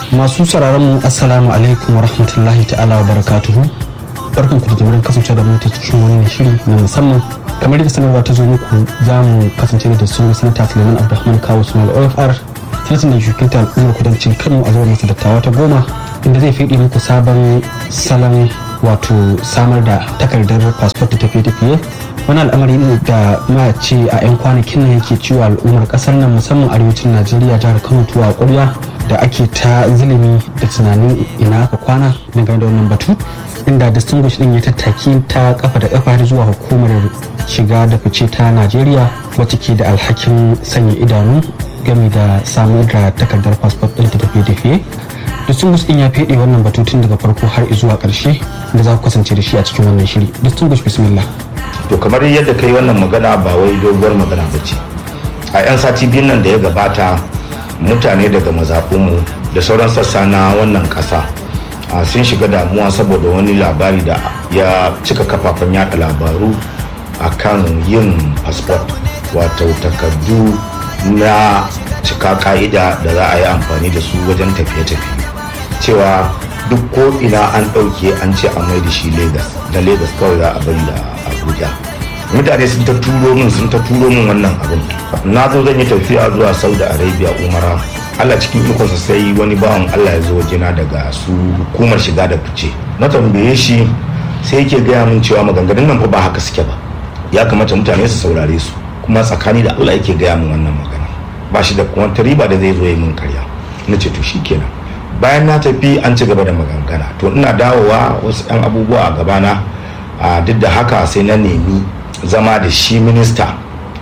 masu sauraron mu assalamu alaikum wa rahmatullahi ta'ala wa barakatuhu barkan ku da jimirin kasance da mutu cikin wani shiri na musamman kamar yadda sanarwa ta zo muku za mu kasance da sun sanata suleiman abdulrahman kawo sumal ofr sanatan da shukinta al'ummar kudancin kano a zuwa masa dattawa ta goma inda zai fiɗe muku sabon salon wato samar da takardar fasfot da tafiye-tafiye wani al'amari ne da ma ce a 'yan kwanakin nan yake ciwo al'ummar kasar nan musamman arewacin najeriya jihar kano tuwa ƙwarya da ake ta zulumi da tunanin ina aka kwana dangane da wannan batu inda distinguish din ya tattaki ta kafa da kafa har zuwa hukumar shiga da fice ta najeriya wacce ke da alhakin sanya idanu game da samar da takardar fasfot ɗin ta tafiye-tafiye distinguish din ya fede wannan batu tun daga farko har zuwa ƙarshe da za ku kasance da shi a cikin wannan shiri distinguish bismillah to kamar yadda kai wannan magana ba wai doguwar magana ba ce a 'yan sati biyun nan da ya gabata mutane daga mazaɓinmu da sauran sassa na wannan ƙasa sun shiga damuwa saboda wani labari da ya cika kafafen yada labaru a kan yin fasfot wato takardu na cika ka'ida da za a yi amfani da su wajen tafiye-tafiye cewa duk ko ina an ɗauke an ce a mai da shi lagos da lagos kawai za a bari da abuja mutane sun ta turo min sun ta turo min wannan abin na zo zan yi tafiya zuwa saudi arabia umara allah cikin ikonsa sai wani bawan allah ya zo wajena daga su hukumar shiga da fice na tambaye shi sai yake gaya min cewa maganganun nan fa ba haka suke ba ya kamata mutane su saurare su kuma tsakani da allah yake gaya min wannan magana ba shi da kuma riba da zai zo ya min karya na ce to shikenan bayan na tafi an ci gaba da magangana to ina dawowa wasu 'yan abubuwa a gabana a duk da haka sai na nemi zama da shi minista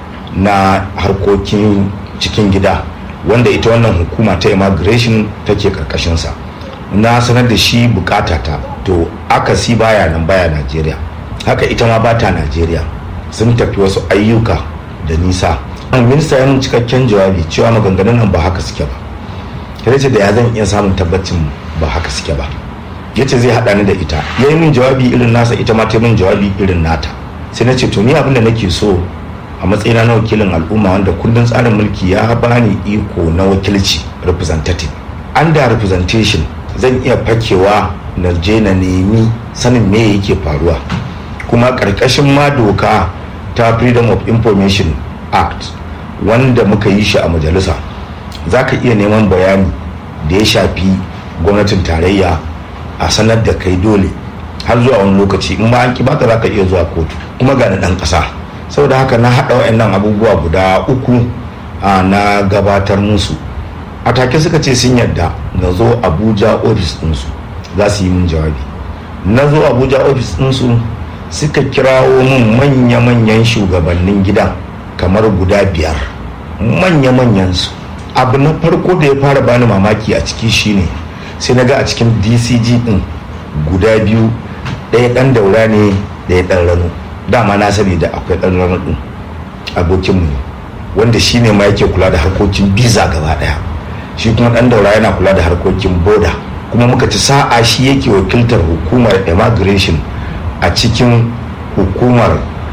na harkokin cikin gida wanda ita wannan hukuma ta immigration take karkashinsa na sanar da shi bukatata to akasi baya nan baya najeriya haka ita ma ba ta najeriya sun tafi wasu ayyuka da nisa minista ya cikakken jawabi cewa maganganun nan ba haka suke ba ya ce da ya zan iya samun tabbacin ba haka suke ba ya ce zai haɗa ni da ita ya yi min jawabi irin nasa ita ma ta min jawabi irin nata sai na ce to ni abin da nake so a matsayina na wakilin al'umma wanda kundin tsarin mulki ya bani iko na wakilci representative under representation zan iya fakewa na je na nemi sanin me yake faruwa kuma ƙarƙashin ma doka ta freedom of information act wanda muka yi shi a majalisa za ka iya neman bayani da ya shafi gwamnatin tarayya a sanar da kai dole har zuwa wani lokaci in ba an ki baka za ka iya zuwa kotu kuma ga dan ƙasa saboda haka na haɗa wa'annan abubuwa guda uku na gabatar musu a take suka ce sun yadda na zo abuja ofis ɗinsu za su yi min jawabi na zo abuja ofis ɗinsu suka kirawo min manya-manyan shugabannin gidan kamar guda biyar manya-manyan su abu na farko da ya fara bani mamaki a ciki shine sai na ga a cikin dcg din guda biyu ɗaya ɗan daura ne ɗaya ɗan rano dama na sani da akwai ɗan rano ɗin abokinmu ne wanda shi ne ma yake kula da harkokin biza gaba ɗaya shi kuma ɗan daura yana kula da harkokin boda kuma muka ci sa'a shi yake wakiltar hukumar immigration a cikin hukumar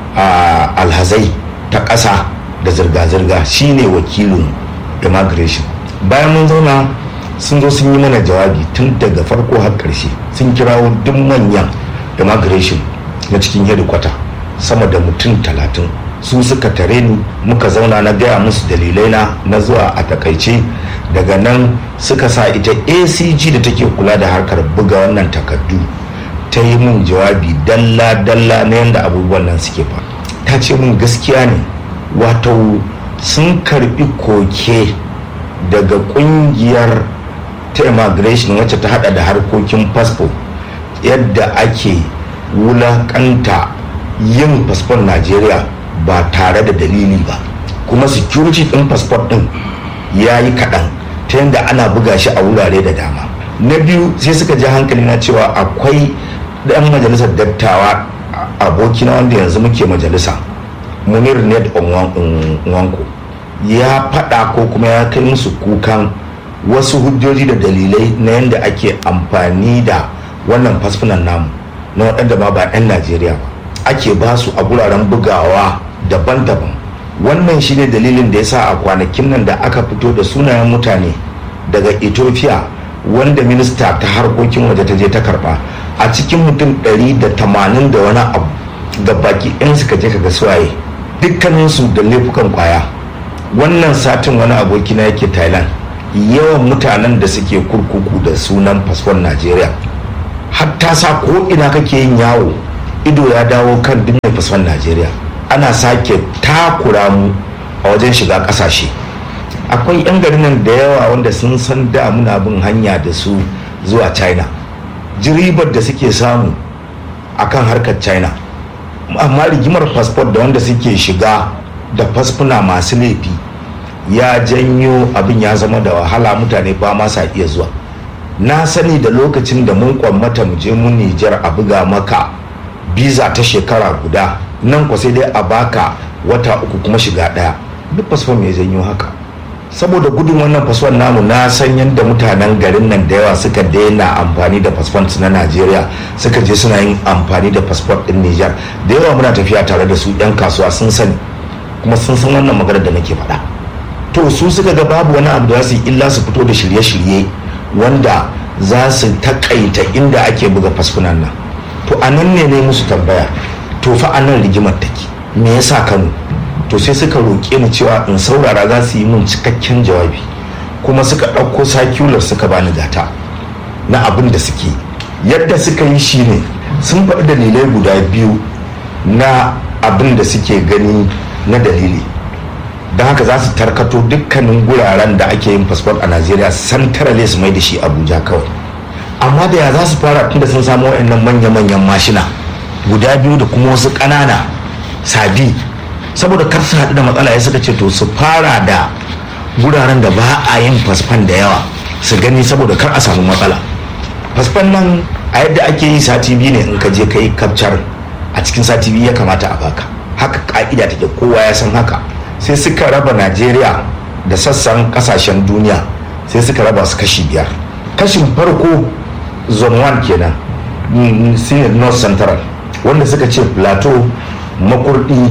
alhazai ta ƙasa da zirga-zirga shi ne wakilin immigration bayan mun zauna sun zo sun yi mana jawabi tun daga farko har ƙarshe sun kirawo duk manyan immigration na cikin hedikwata sama da mutum talatin su suka tare ni muka zauna na gaya musu dalilai na na zuwa a takaice daga nan suka sa ita acg da take kula da harkar buga wannan takardu ta yi min jawabi dalla-dalla na yadda abubuwan nan suke fa ta ce min gaskiya ne wato sun karbi koke daga kungiyar ta immigration wacce ta hada da harkokin fasfo yadda ake wulakanta yin fasfon najeriya ba tare da dalili ba kuma security din fasfon din ya yi kaɗan ta yadda ana buga shi a wurare da dama na biyu sai suka ji hankali na cewa akwai ɗan majalisar dattawa abokina wanda yanzu muke majalisa munir ned wanko ya faɗa ko kuma ya kai musu kukan wasu hujjoji da dalilai na yadda ake amfani da wannan fasfunan namu na waɗanda ma ba 'yan najeriya ba ake ba su a guraren bugawa daban-daban wannan shine dalilin da ya sa a kwanakin nan da aka fito da sunayen mutane daga ethiopia wanda minista ta harkokin waje ta je ta karba a cikin mutum 180 da wani abu da baki ɗin suka je kaga suwaye dukkaninsu da laifukan kwaya wannan satin wani abokina yake thailand yawan mutanen da suke kurkuku da sunan fasfon najeriya hatta sa ko ina kake yin yawo ido ya dawo kan dinne fasfon najeriya ana sake takura mu a wajen shiga kasashe akwai 'yan garin nan da yawa wanda sun san da muna bin hanya da su zuwa china jiribar da suke samu akan harkar china amma rigimar fasfot da wanda suke shiga da fasfuna masu laifi ya janyo abin ya zama da wahala mutane ba ma sa iya zuwa na sani da lokacin da mun kwammata mu je mun nijar a buga maka biza ta shekara guda nan kwa sai dai a baka wata uku kuma shiga daya duk fasfon mai janyo haka saboda gudun wannan fasfon namu na san yadda mutanen garin nan da yawa suka daina amfani da fasfon na najeriya suka je suna yin amfani da fasfon din nijar da yawa muna tafiya tare da su yan kasuwa sun sani kuma sun san wannan maganar da nake faɗa to su suka ga babu wani abu da su yi illa su fito da shirye-shirye wanda za su takaita inda ake buga fasfunan nan to a nan ne ne musu tambaya to fa a nan rigimar take me yasa kano to sai suka roƙe ni cewa in saurara za su yi min cikakken jawabi kuma suka ɗauko sakular suka bani gata na abin da suke yadda suka yi shi ne sun faɗi dalilai guda biyu na abin da suke gani na dalili don haka za su tarkato dukkanin guraren da ake yin fasfot a najeriya santarale su mai da shi abuja kawai amma da ya za su fara tunda sun samu wa'annan manya-manyan mashina guda biyu da kuma wasu ƙanana sabi saboda kar su haɗu da matsala ya suka ce to su fara da guraren da ba a yin fasfan da yawa su gani saboda kar a samu matsala fasfan nan a yadda ake yi sati biyu ne in ka je ka yi kapcar a cikin sati biyu ya kamata a baka haka ka'ida take kowa ya san haka sai suka raba najeriya da sassan kasashen duniya sai suka raba su kashi biyar kashin farko zone 1 kenan senior north central wanda suka ce plateau makurdi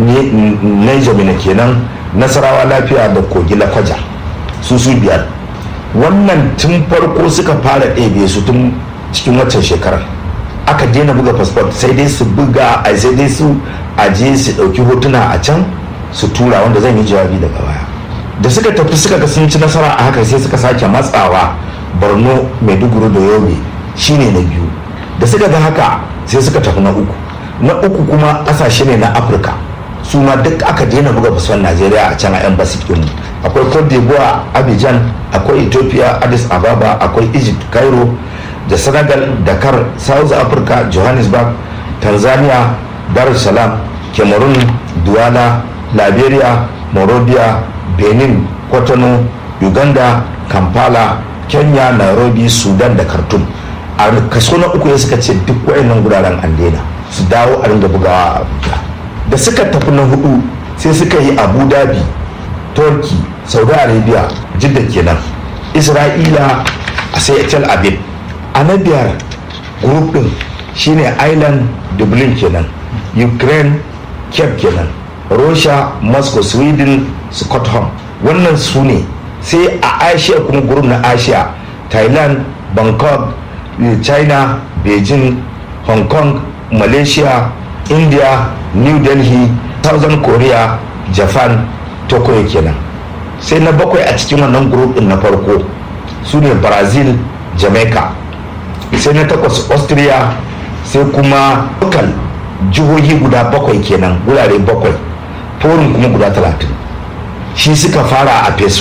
niger kenan nasarawa lafiya da kogi lakwaja su su biyar wannan tun farko suka fara ɗebe su tun cikin waccan shekarar aka daina buga fasfot sai dai su buga a sai dai su aje su ɗauki hotuna a can su tura wanda zan yi jawabi daga baya da suka tafi suka ga sun ci nasara a haka sai suka sake matsawa borno maiduguri da yobe shine na biyu da suka ga haka sai suka tafi na uku na uku kuma ƙasashe ne na afirka su ma duk aka daina buga fasfon najeriya a can a embassy din akwai cote d'ivoire abidjan akwai ethiopia addis ababa akwai egypt cairo da senegal dakar south africa johannesburg tanzania dar es salaam cameroon douala liberia morovia benin kotonou uganda kampala kenya nairobi sudan da khartoum a kaso na uku ya suka ce duk wayannan guraren an daina su dawo a ringa bugawa a abuja da suka tafi na hudu sai suka yi abu dhabi turkey saudi arabia jidda kenan isra'ila a sai tel aviv a na biyar group din shine island dublin kenan ukraine cape kenan russia moscow sweden scotland wannan su ne sai a asia kuma group na asia thailand bangkok china beijing hong kong malaysia india new delhi southern korea japan tokyo kenan sai na bakwai a cikin wannan group din na farko su ne brazil jamaica sai na takwas austria sai kuma local jihohi guda bakwai kenan wurare bakwai forum kuma guda talatin shi suka fara a phase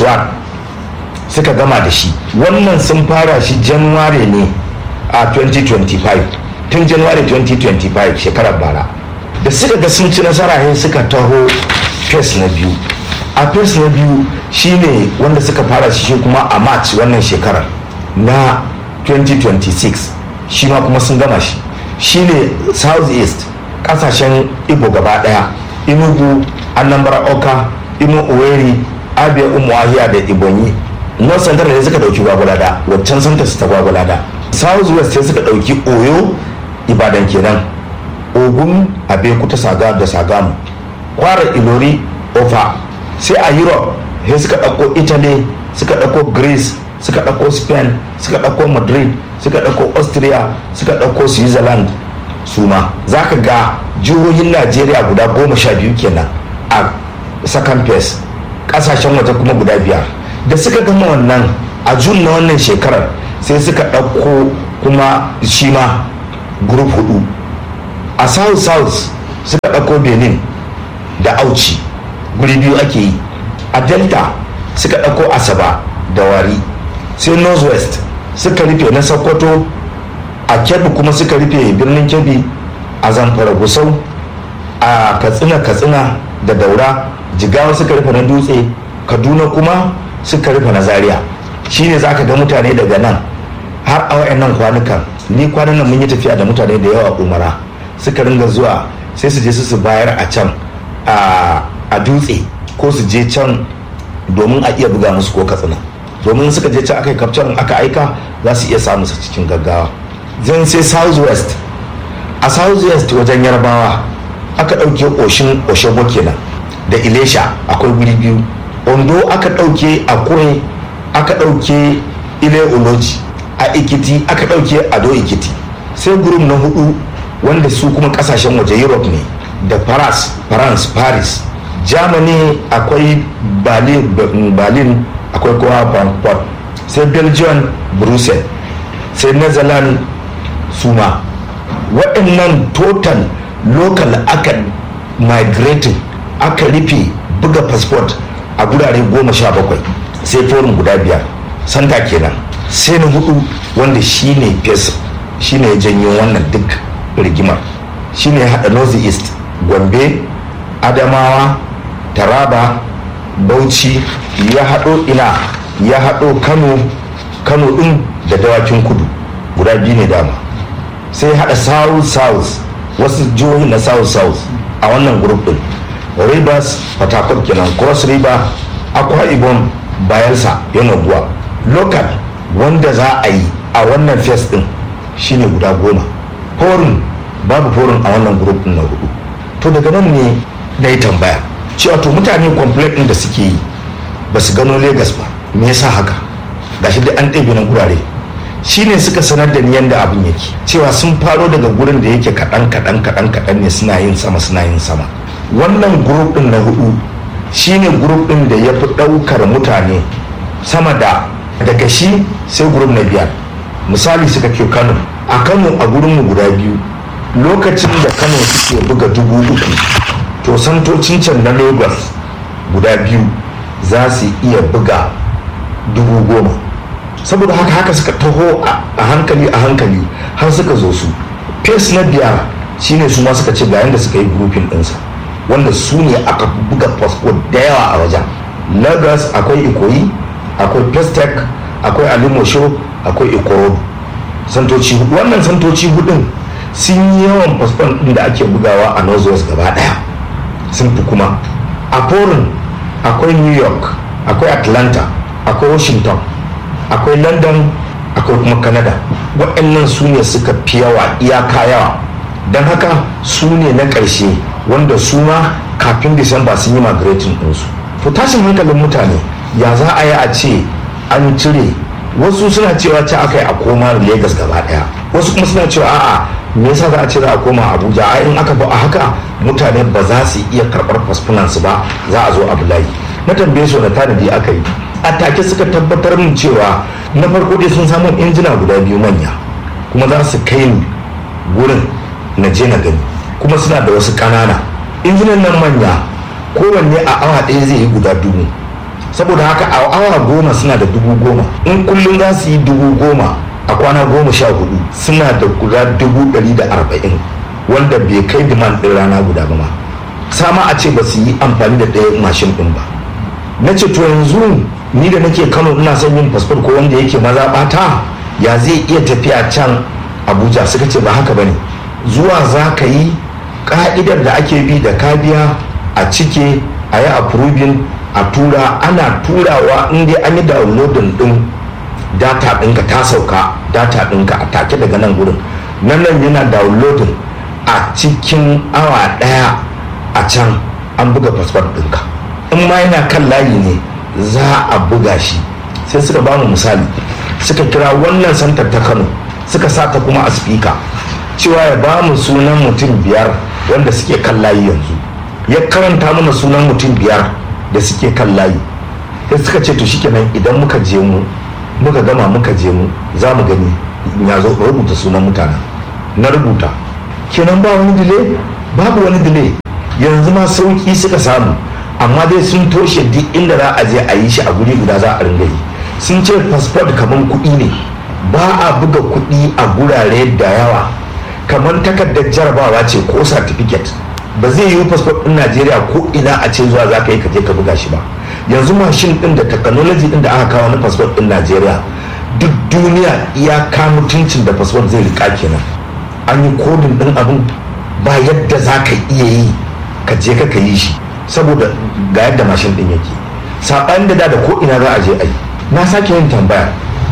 suka gama da shi wannan sun fara shi january ne a 2025 tun january 2025 shekarar bara da suka ga sun ci nasara ne suka taho phase na biyu a phase na biyu shine wanda suka fara shi kuma a march wannan shekarar na 2026 shi ma kuma sun gama shi shine south east kasashen igbo gaba daya inugu anambra oka imo oweri abia umuahia da ibonyi north central ne suka dauki gwagwalada waccan santa su ta gwagwalada south west sai suka dauki oyo ibadan kenan ogun abeokuta saga da sagamu kwara ilori ofa sai a europe sai suka dauko italy suka dauko greece suka ɗauko spain suka ɗauko madrid suka ɗauko austria suka ɗauko switzerland su ma za ka ga jihohin najeriya guda goma sha biyu kenan a second phase ƙasashen waje kuma guda biyar da suka gama wannan a jun na wannan shekarar sai suka ɗauko kuma shi ma group hudu a south south suka ɗauko benin da auci guri biyu ake yi a delta suka ɗauko asaba da wari sai northwest suka rufe na sokoto a kebbi kuma suka rufe birnin kebbi a zamfara gusau a katsina katsina da daura jigawa suka rufe na dutse kaduna kuma suka rufe na zaria shine za ka ga mutane daga nan har a wayannan kwanukan ni kwanan nan mun yi tafiya da mutane da yawa umara suka ringa zuwa sai su je su su bayar a can a dutse ko su je can domin a iya buga musu ko katsina domin suka je can aka yi kafcan aka aika za su iya samu su cikin gaggawa zan sai south west a south west wajen yarbawa aka ɗauke oshin oshogbo kenan da ilesha akwai guri biyu ondo aka ɗauke akure aka ɗauke ile oloji a ikiti aka ɗauke ado ikiti sai gurum na hudu wanda su kuma kasashen waje europe ne da paris france paris germany akwai berlin, berlin akwai kowa frankfurt sai belgium brussels sai netherlands suma waɗannan total local aka migrating aka rufe buga passport a gurare goma sha bakwai sai forum guda biyar santa kenan sai na hudu wanda shine fes shine ya janyo wannan duk rigimar shine ya haɗa north east gombe adamawa taraba bauchi ya haɗo ina ya haɗo kano kano ɗin da dawakin kudu guda biyu ne dama sai haɗa south south wasu jihohi na south south a wannan group ɗin rivers port kenan cross river akwa ibom bayelsa yanaguwa local wanda za a yi a wannan fes ɗin shine guda goma forum babu forum a wannan group ɗin na hudu to daga nan ne na yi tambaya cewa to mutane complaint ɗin da suke yi ba su gano Legas ba me yasa haka gashi dai an ɗebe na gurare shine suka sanar da ni yadda abin yake cewa sun faro daga gurin da yake kaɗan kaɗan kaɗan kaɗan ne suna yin sama suna yin sama wannan group ɗin na hudu shine group ɗin da ya fi ɗaukar mutane sama da daga shi sai group na biyar misali suka ke kano a kano a gurinmu guda biyu lokacin da kano suke buga dubu uku to santocin can na lagos guda biyu za su iya buga dubu goma saboda haka haka suka taho a hankali a hankali har suka zo su fes na biyar shine su ma suka ce ga yadda suka yi grupin ɗinsa wanda su ne aka buga fasfo da yawa a wajen lagos akwai ikoyi akwai pestec akwai alimosho akwai ikorodu santoci hudu wannan santoci hudun sun yi yawan fasfon ɗin da ake bugawa a northwest gaba ɗaya sun fi kuma a foreign akwai new york akwai atlanta akwai washington akwai london akwai kuma canada waɗannan su ne suka fi yawa iyaka yawa don haka su ne na ƙarshe wanda su ma kafin disamba sun yi migrating ɗinsu to tashin hankalin mutane ya za a yi a ce an cire wasu suna cewa ce aka yi a koma Legas gaba ɗaya wasu kuma suna cewa a'a me yasa za a ce za a koma abuja a in aka ba a haka mutane ba za su iya karɓar fasfunansu ba za a zo abu layi na tambaye su na tanadi aka yi a take suka tabbatar min cewa na farko dai sun samu injina guda biyu manya kuma za su kai ni wurin na je na gani kuma suna da wasu ƙanana injinan nan manya kowanne a awa ɗaya zai yi guda dubu saboda haka a awa goma suna da dubu goma in kullum za su yi dubu goma a kwana goma sha hudu suna da guda dubu ɗari da arba'in wanda bai kai diman ɗin rana guda ba ma sama a ce ba su yi amfani da ɗaya mashin ɗin ba na ce to yanzu ni da nake kano ina son yin fasfot ko wanda yake maza ɓata ya zai iya tafiya can abuja suka ce ba haka ba ne zuwa za ka yi ka'idar da ake bi da ka biya a cike a yi approving a tura ana turawa in dai an yi downloading din data ɗinka ta sauka data ɗinka a take daga nan gurin nan nan yana downloading a cikin awa ɗaya a can an buga fasfot ɗinka in ma yana kan layi ne za a buga shi sai suka ba mu misali suka kira wannan santar ta kano suka sa ta kuma a spika cewa ya ba mu sunan mutum biyar wanda suke kan layi yanzu ya karanta mana sunan mutum biyar da suke kan layi sai suka ce to shikenan idan muka je mu muka gama muka je mu za mu gani ya zo rubuta sunan mutanen na rubuta kenan ba wani dile babu wani dile yanzu ma sauki suka samu amma dai sun toshe duk inda za a je a yi shi a guri guda za a ringa yi sun ce fasfot kamar kuɗi ne ba a buga kuɗi a gurare da yawa kamar takardar jarabawa ce ko certificate ba zai yi fasfot ɗin najeriya ko ina a ce zuwa za ka yi ka je ka buga shi ba yanzu mashin ɗin da technology ɗin da aka kawo na fasfot ɗin najeriya duk duniya iyaka mutuncin da fasfot zai rika kenan an yi kodin ɗin abin ba yadda za ka iya yi ka je ka ka yi shi saboda ga yadda mashin ɗin yake saɓanin da da da ko ina za a je a yi na sake yin tambaya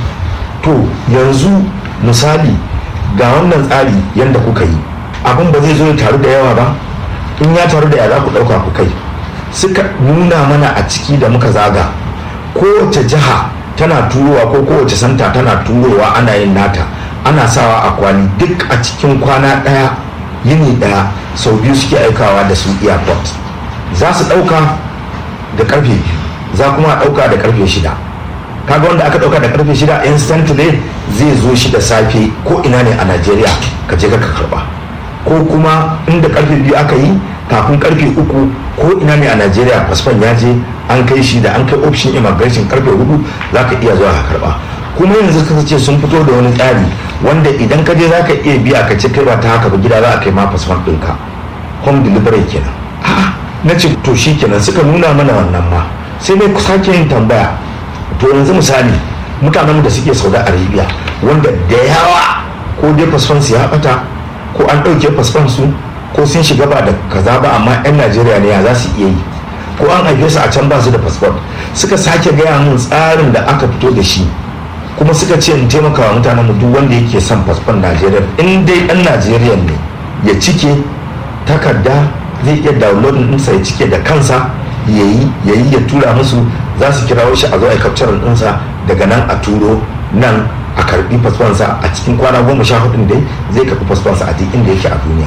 to yanzu misali ga wannan tsari yadda kuka yi abin ba zai zo ya taru da yawa ba in ya taru da yawa za ku ɗauka ku kai suka nuna mana a ciki da muka zaga kowace jiha tana turowa ko kowace santa tana turowa ana yin nata ana sawa a kwali duk a cikin kwana ɗaya yini ɗaya sau biyu suke aikawa da su airport za su ɗauka da karfe biyu za kuma ɗauka da karfe shida kaga wanda aka ɗauka da karfe shida instantly zai zo shi da safe ko ina ne a najeriya ka je ka karba ko kuma inda karfe biyu aka yi kafin karfe uku ko ina ne a najeriya fasfon ya je an kai shi da an kai option immigration karfe hudu za ka iya zuwa ka karba kuma yanzu ka ce sun fito da wani tsari wanda idan ka je za ka iya biya ka ce kai ba ta haka ba gida za a kai ma fasfon ɗinka home delivery kenan a'a na ce to shi kenan suka nuna mana wannan ma sai dai sake yin tambaya to yanzu misali mutanen da suke saudi arabia wanda da yawa ko dai fasfon su ya bata ko an ɗauke fasfon su ko sun shiga ba da kaza ba amma 'yan najeriya ne ya za su iya yi ko an haife su a can ba su da fasfon suka sake gaya mun tsarin da aka fito da shi kuma suka ce in taimaka wa mutanen duk wanda yake son fasfon najeriya in dai ɗan najeriya ne ya cike takarda zai iya downloading ɗinsa ya cike da kansa ya yi ya yi ya tura musu za su kirawo shi a zo a capturing ɗinsa daga nan a turo nan a karbi fasfonsa a cikin kwana goma sha hudun dai zai karbi fasfonsa a duk inda yake a duniya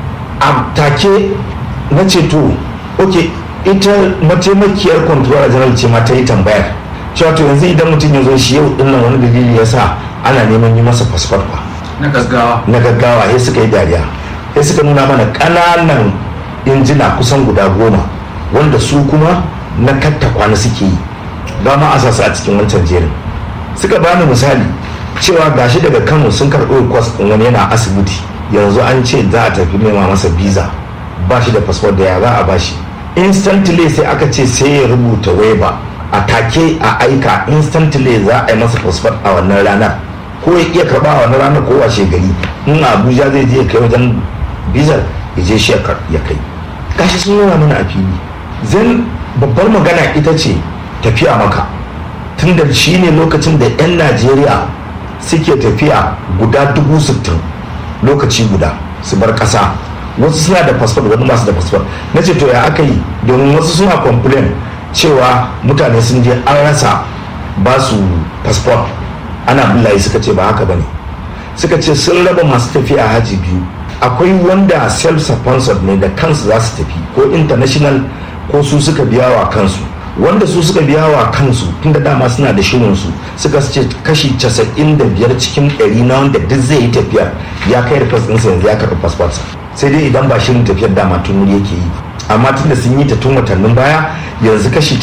a take na ce to ok ita mataimakiyar controller general ce ma ta yi tambayar cewa to yanzu idan mutum ya zo shi yau din nan wani dalili ya sa ana neman yi masa fasfot ba na gaggawa na gaggawa sai suka yi dariya sai suka nuna mana ƙananan injina kusan guda goma wanda su kuma na katta kwana suke yi ba ma a sasu a cikin wancan jerin suka bani misali cewa gashi daga kano sun karɓi kwas ɗin wani yana asibiti yanzu an ce za a tafi nema masa biza ba shi da fasfot da ya za a bashi instantly sai aka ce sai ya rubuta waiver a take a aika instantly za a yi masa fasfot a wannan ranar ko ya iya karɓa a wannan ranar ko washe gari in abuja zai je kai wajen bizar ya je shi ya kai gashi sun nuna mana a fili zan babbar magana ita ce tafiya maka tun da shi ne lokacin da 'yan najeriya suke tafiya guda dubu sittin lokaci guda su bar ƙasa wasu suna da fasfot wani masu da fasfot na ce to ya aka yi domin wasu suna complain cewa mutane sun je an rasa ba su fasfot ana billahi suka ce ba haka ba ne suka ce sun raba masu tafiya haji biyu akwai wanda self-sponsored ne da kansu za su tafi ko international ko su suka biya wa kansu wanda su suka biya wa kansu tun da dama suna da shirinsu suka ce kashi 95 cikin 100 na wanda duk zai yi tafiyar ya kai da ɗinsa yanzu ya karɓi fasfarsa sai dai idan ba shirin tafiyar dama tun wuri yake yi amma tun da sun yi ta tun watannin baya yanzu kashi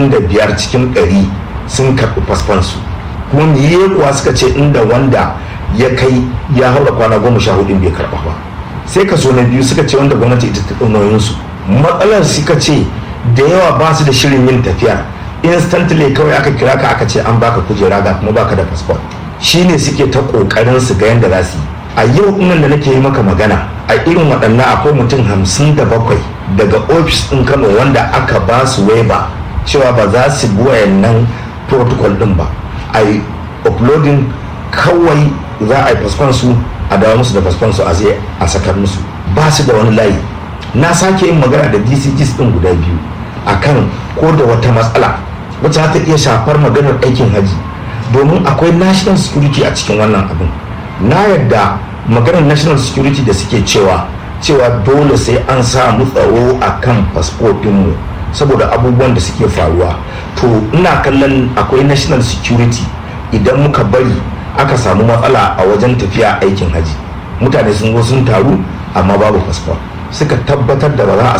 95 cikin 100 sun karɓi fasfansu kuma me kuwa suka ce inda wanda ya kai ya haura kwana goma sha hudu bai karɓa ba sai kaso na biyu suka ce wanda gwamnati ita ta nauyinsu matsalar suka ce da yawa ba su da shirin yin tafiya instantly kawai aka kira ka aka ce an baka kujera ga kuma baka da passport shine suke ta kokarin su ga yadda za su yi a yau nan da nake yi maka magana a irin waɗannan akwai mutum hamsin da bakwai daga ofis ɗin kano wanda aka ba su waiba cewa ba za su bi wayannan protocol ɗin ba a yi uploading kawai za a yi fasfon su a dawo musu da fasfon su a zai a sakar musu ba su da wani layi na sake yin magana da dcgs ɗin guda biyu akan ko da wata matsala wacce za ta iya shafar maganar aikin haji domin akwai national security a cikin wannan abin na yadda maganar national security da suke cewa cewa dole sai an samu tsaro a kan fasfofinmu saboda abubuwan da suke faruwa to ina kallon akwai national security idan muka bari aka samu matsala a wajen tafiya aikin haji mutane sun zo sun taru amma babu fasfo suka tabbatar da ba za a